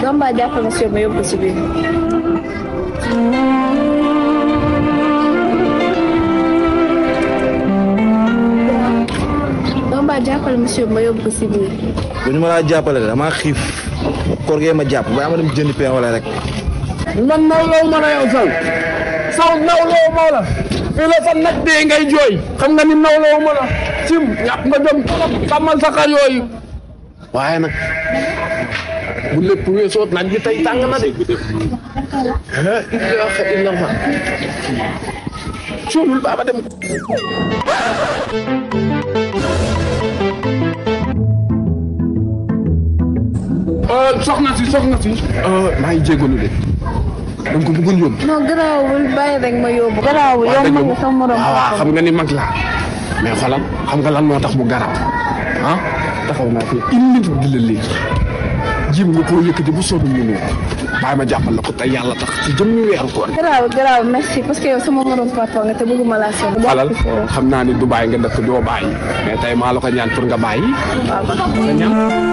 Samba jàppal ma si ma yóbbu si biir. Samba jàppal ma si ma yóbbu si biir. bu ñu ma laa jàppale de damaa xiif koor gee ma jàpp ba ama dem jënd pain wala rek man nawloo ma la yow saw saw nawloo ma la fii la sa nag dee ngay jooy xam nga ni nawloo ma la sim ñàpp nga jom trop sàmmal sa xar yooyu waaye nag bu lépp weesoo naaj bi tey tàng na de la ilaha illallah suulul baaba dem soxna si soxna si maa ngi jégalu de da nga ko bëggoon yóbbu non garaawul bàyyi rek ma yóbbu. garaawul yow ma ngi sama morom waaw xam nga ni mag laa mais xoolal xam nga lan moo tax mu garaaw ah taxaw naa fi une minute di la léegi jim nga koo yëkkati bu soobee mu ñëw bàyyi ma jàppal la ko tey yàlla tax ci jëmmi weeru koor garaawul garaawul merci parce que yow sama morom papa nga te bëgguma laa sonn. xoolal xam naa ni du bàyyi nga def doo bàyyi mais tey maa la ko ñaan pour nga bàyyi nga ñaan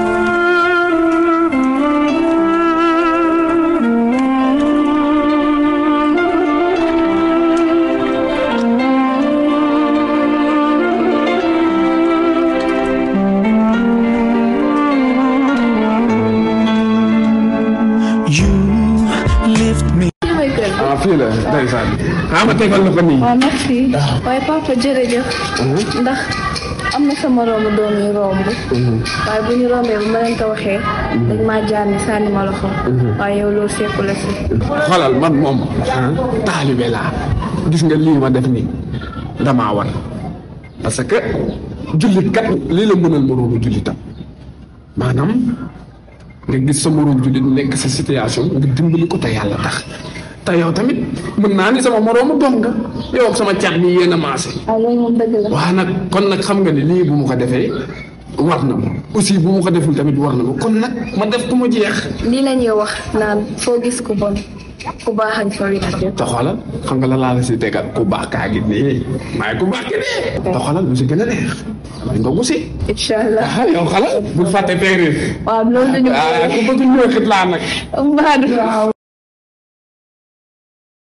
fii may kër. ah fii la ndeysaan ah ma tegal la ko nii waaw merci. waaye papa jërëjëf. ndax am na sama romb doom yi romb. waaye bu ñu rombee bu ma leen ko waxee. dañ maa jaani sànni ma loxo. waaye yow loolu fekku la si. xoolal man moom taalibe laa gis nga lii ma def nii damaa war parce que jullit kat lii la mënal moroomu jullitam maanaam nga gis sa moroom jullit nekk sa situation nga dimbali ko te yàlla tax te yow tamit mën naa ni sama moroomu doom nga yow ak sama caat bi yéen a maase waaw loolu moom dëgg la. waa nag kon nag xam nga ni lii bu mu ko defee war na ma aussi bu mu ko deful tamit war na ma kon nag ma def ku ma jeex lii la ñuy wax naan foo gis ku bon ku baax añ fa wér. te xoolal xam nga la laa la si tegal ku baax kaa gi nii maay ku baax ki nii te xoolal lu si gën a neex dañ ko gusi incha allah. ah yow xala bul fàtte teerir waaw loolu dañu ah ku bëgg ñëw xit laa nag ko. waaw.